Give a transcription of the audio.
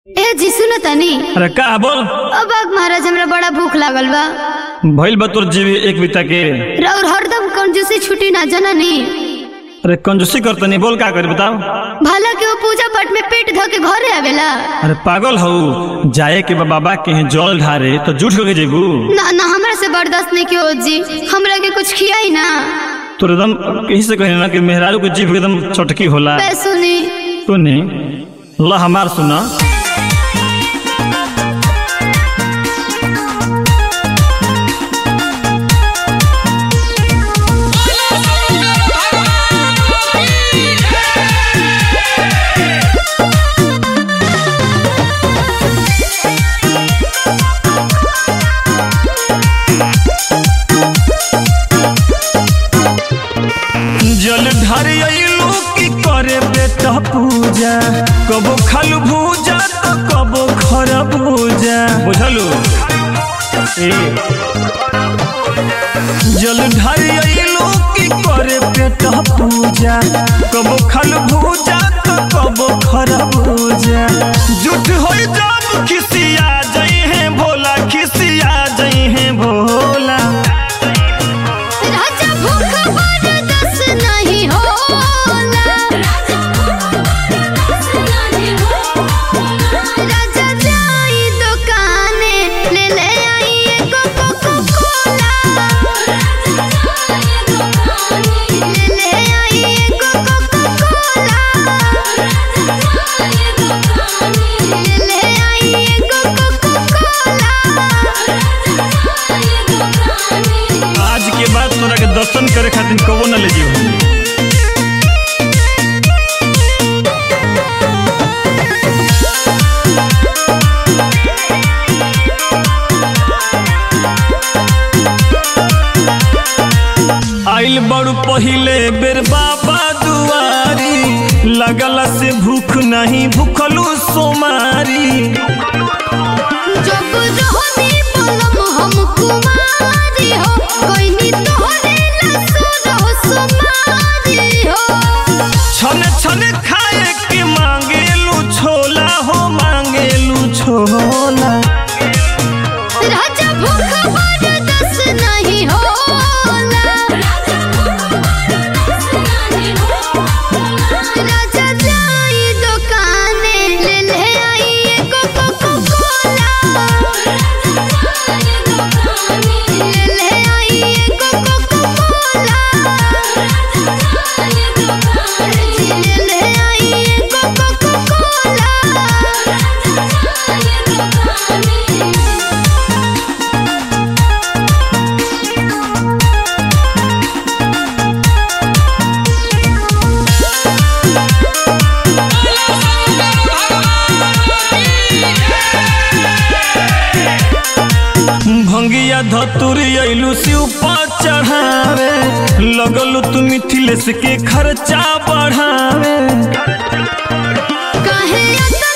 ए जी सुनो तनी अरे का बोल अब आग महाराज हमरा बड़ा भूख लागल बा भइल बा तोर जीवी एक बिता के और हरदम कंजूसी छुट्टी ना जननी अरे कंजूसी कर तनी बोल का करी बताओ भला के वो पूजा पाठ में पेट धो के घरे आवेला अरे पागल हऊ जाए के बा बाबा के यहाँ जल ढारे तो झूठ के जेबू ना ना हमरा से बर्दाश्त नहीं कियो जी हमरा के कुछ खियाई ना तोर एकदम कहीं से कहे ना कि मेहरारू के जीभ एकदम चटकी होला बे सुनी सुनी ला हमार सुना जल ढारे अइलू की करे बेटा पूजा कबो खालू भूजा तो कबो खरा भूजा बुझलू ए जल ढारे अइलू की करे बेटा पूजा कबो खालू भूजा तो कबो खरा भूजा झूठ होई जब खिसिया जई है भोला खिसिया जई है भोला राजा भूख बर्दाश्त नहीं होला राजा जाई दुकाने ले ले आई एगो कोको कोला ले ले आई एगो कोको कोला ले ले आई एगो कोको कोला आज के बाद तोरा के दर्शन करे खातिर कबो न ले जीव आइल बड़ू पहिले बेर बाबा दुआरी लगला से भूख नहीं भूखलू सोमारी जब रहनी पलम हम कुमारी हो कोई नी तोहरे लसुर हो सुमारी हो छन छन खाए के मांगेलू छोला हो मांगेलू छोला राजा भूख बर्दाश्त नहीं होला राजा जाई दुकाने ले ले आई एगो कोको कोला ले ले आई एगो कोको कोला ले ले आई एगो कोको कोला भंगिया धतुरी अइलू शिव पर चढ़ावे लगलू तू मिथिलेश के खर्चा बढ़ावे काहे अत